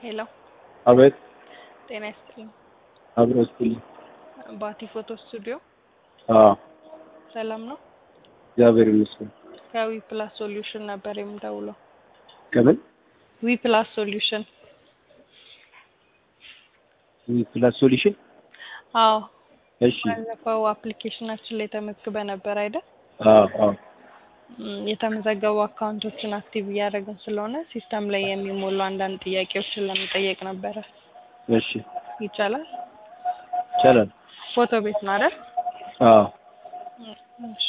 ሄሎ አቤት ጤና ይስጥልኝ። አብሮ ስትልኝ ባቲ ፎቶ ስቱዲዮ አዎ ሰላም ነው? እግዚአብሔር ይመስገን። ከዊ ፕላስ ሶሉሽን ነበር የምደውለው። ከምን ዊ ፕላስ ሶሉሽን። ፕላስ ሶሉሽን? አዎ እሺ ባለፈው አፕሊኬሽናችን ላይ ተመዝግበ ነበር አይደል? አዎ አዎ ም፣ የተመዘገቡ አካውንቶችን አክቲቭ እያደረግን ስለሆነ ሲስተም ላይ የሚሞሉ አንዳንድ ጥያቄዎችን ለመጠየቅ ነበረ። እሺ ይቻላል? ይቻላል። ፎቶ ቤት ነው አይደል? አዎ እሺ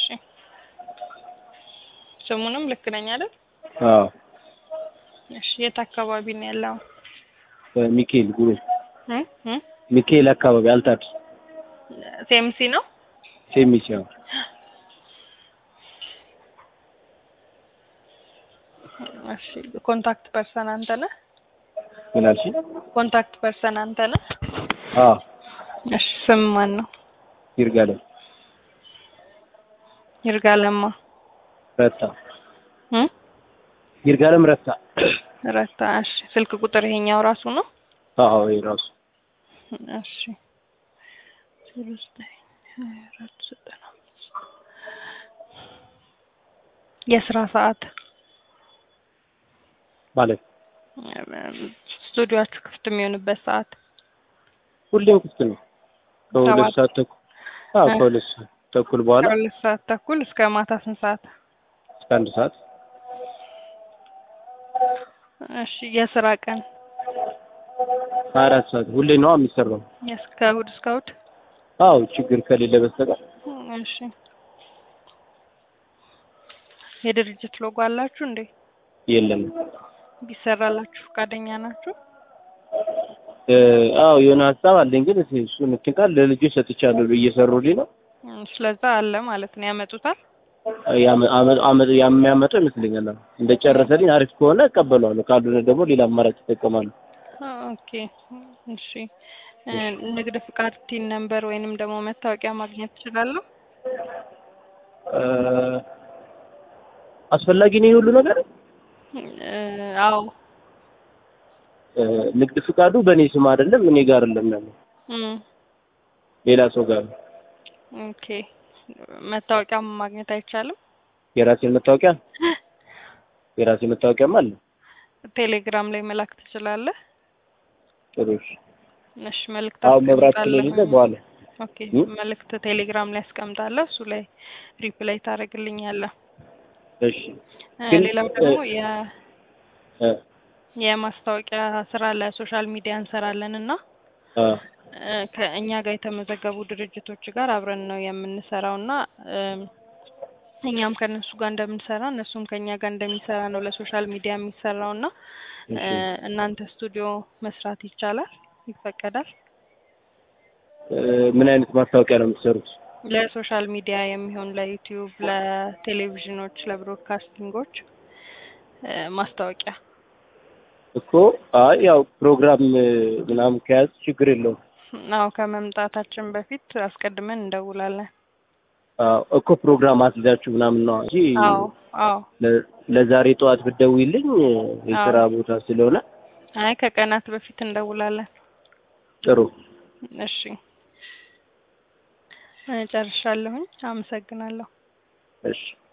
ስሙንም ልክ ነኝ አይደል? አዎ እሺ የት አካባቢ ነው ያለው? ሚካኤል ጉሮ እ እ ሚካኤል አካባቢ አልታድ ሴምሲ ነው? ሴሚስ ያው እሺ ኮንታክት ፐርሰን አንተ ነህ? ምን አልሽኝ? ኮንታክት ፐርሰን አንተ ነህ? አዎ እሺ ስም ማን ነው? ይርጋለም ይርጋለማ ረታ እ ይርጋለም ረታ ረታ። እሺ ስልክ ቁጥር ይሄኛው ራሱ ነው? አዎ ይሄ ራሱ እሺ ዜሮ ዘጠኝ ሀያ አራት ዘጠና አምስት የስራ ሰዓት ማለት ስቱዲዮአችሁ ክፍት የሚሆንበት ሰዓት ሁሌም ክፍት ነው። ከሁለት ሰባት ሰዓት ተኩል አዎ እ ከሁለት ሰዓት ተኩል በኋላ ከሁለት ሰዓት ተኩል እስከ ማታ ስንት ሰዓት? እስከ አንድ ሰዓት እሺ የስራ ቀን ሀያ አራት ሰዓት ሁሌ ነው የሚሰራው። እስከ እሑድ እስከ እሑድ? አዎ ችግር ከሌለ በስተቀር እሺ የድርጅት ሎጎ አላችሁ እንዴ? የለም። ቢሰራላችሁ ፈቃደኛ ናችሁ? እ አዎ የሆነ ሀሳብ አለኝ፣ ግን እሱ እሱን እንትን ቃል ለልጆች ሰጥቻለሁ እየሰሩልኝ ነው። እም፣ ስለዛ አለ ማለት ነው ያመጡታል። ያመ- አመ- አመ- የሚያመጣው ይመስለኛል። አዎ እንደጨረሰልኝ አሪፍ ከሆነ እቀበለዋለሁ፣ ካልሆነ ደግሞ ሌላ አማራጭ ይጠቀማሉ። ኦኬ እሺ እ፣ ንግድ ፍቃድ ቲን ነምበር ወይንም ደግሞ መታወቂያ ማግኘት እችላለሁ? እ አስፈላጊ ነው ይሄ ሁሉ ነገር። እ፣ አዎ እ ንግድ ፍቃዱ በእኔ ስም አይደለም፣ እኔ ጋር አይደለም ያለው እም፣ ሌላ ሰው ጋር ነው። ኦኬ መታወቂያ ማግኘት አይቻልም? የራሴን መታወቂያ የራሴ መታወቂያም አለ። ቴሌግራም ላይ መላክ ትችላለህ? ጥሩ እሺ። እሺ መልእክት አሁን መብራት አስቀምጣለሁ። ስለሌለ በኋላ ኦኬ እ? መልእክት ቴሌግራም ላይ አስቀምጣለሁ። እሱ ላይ ሪፕላይ ታደርግልኛለህ። እሺ እ፣ ግን ሌላው ደግሞ እ- የ እ የማስታወቂያ ስራ ለሶሻል ሚዲያ እንሰራለን እና አ እ፣ ከእኛ ጋር የተመዘገቡ ድርጅቶች ጋር አብረን ነው የምንሰራው እና እም፣ እኛም ከእነሱ ጋር እንደምንሰራ እነሱም ከእኛ ጋር እንደሚሰራ ነው ለሶሻል ሚዲያ የሚሰራው እና እ፣ እሺ እናንተ ስቱዲዮ መስራት ይቻላል? ይፈቀዳል? እ ምን አይነት ማስታወቂያ ነው የምትሰሩት? ለሶሻል ሚዲያ የሚሆን ለዩቲዩብ፣ ለቴሌቪዥኖች፣ ለብሮድካስቲንጎች እ፣ ማስታወቂያ እኮ አይ ያው ፕሮግራም እ ምናምን ከያዝ ችግር የለውም። አዎ ከመምጣታችን በፊት አስቀድመን እንደውላለን። አዎ እኮ ፕሮግራም አስይዛችሁ ምናምን ነው እንጂ አዎ አዎ ለ- ለዛሬ ጠዋት ብትደውይልኝ እ የስራ ቦታ ስለሆነ አይ ከቀናት በፊት እንደውላለን። ጥሩ እሺ እ፣ ጨርሻለሁኝ። አመሰግናለሁ። እሺ